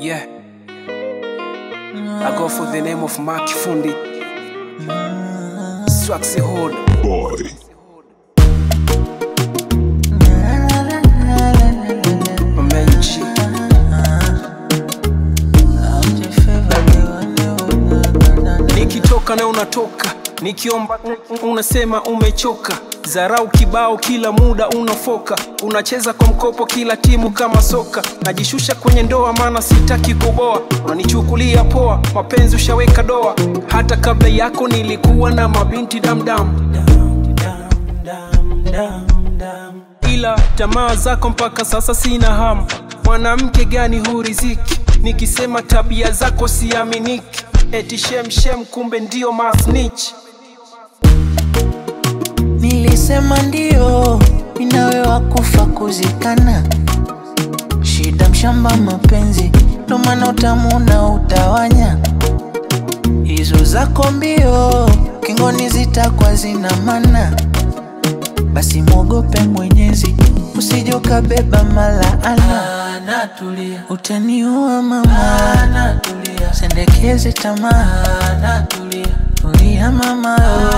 Yeah. I go for the name of Mark Fundi. Swaxy Hood. boy. Mamenchi. Nikitoka na unatoka, nikiomba unasema umechoka. Zarau kibao kila muda unafoka, unacheza kwa mkopo kila timu kama soka. Najishusha kwenye ndoa maana sitaki kuboa, unanichukulia poa, mapenzi ushaweka doa. Hata kabla yako nilikuwa na mabinti damdam ila tamaa zako mpaka sasa sina hamu. Mwanamke gani huriziki? Nikisema tabia zako siaminiki, eti shemshem, kumbe ndio masnitch. Nilisema ndio, minawe wakufa kuzikana. Shida mshamba mapenzi, ndo maana utamu na utawanya. Hizo zako mbio, kingoni zitakwa zina mana. Basi mwogope Mwenyezi, usije ukabeba malaana. Utaniua mama, sendekeze tamaa. Tulia mama,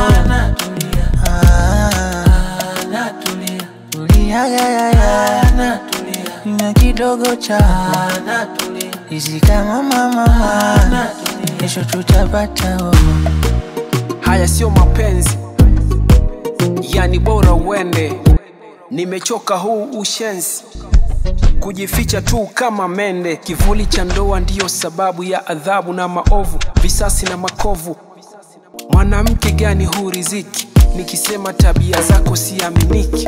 Ah, tulia yayaya, na kidogo cha hizi kama mama, kesho tutapata oh. Haya sio mapenzi, yani bora uende. Nimechoka huu ushenzi, kujificha tu kama mende. Kivuli cha ndoa ndiyo sababu ya adhabu na maovu, visasi na makovu. Mwanamke gani huriziki? Nikisema tabia zako siaminiki.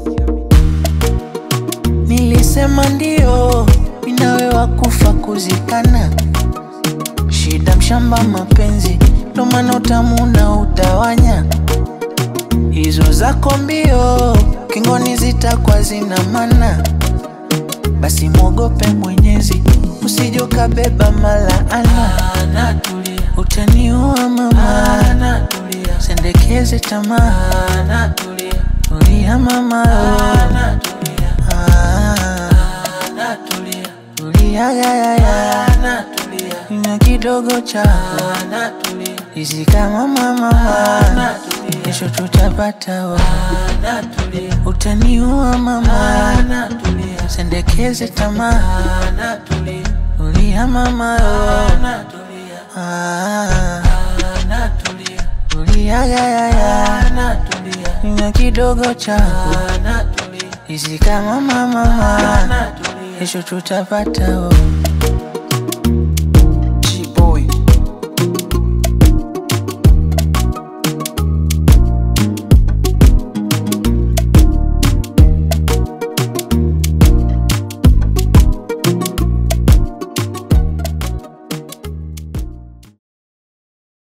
Nilisema ndio, minawe wakufa kuzikana. Shida mshamba mapenzi, ndo maana utamu na utawanya. Hizo zako mbio, kingoni zitakwa zina mana. Basi mwogope Mwenyezi, usije ukabeba malaana. Utaniua mama, sendekeze tamaa. Tulia mama, Ah, tulia yayaya, na kidogo cha hizi kama mama, kesho tutapata oh. Utaniua mama, sendekeze tamaa. Tulia mama, oh. Ah, tulia yayaya, na kidogo cha hizi kama mama, kesho tutapata oh.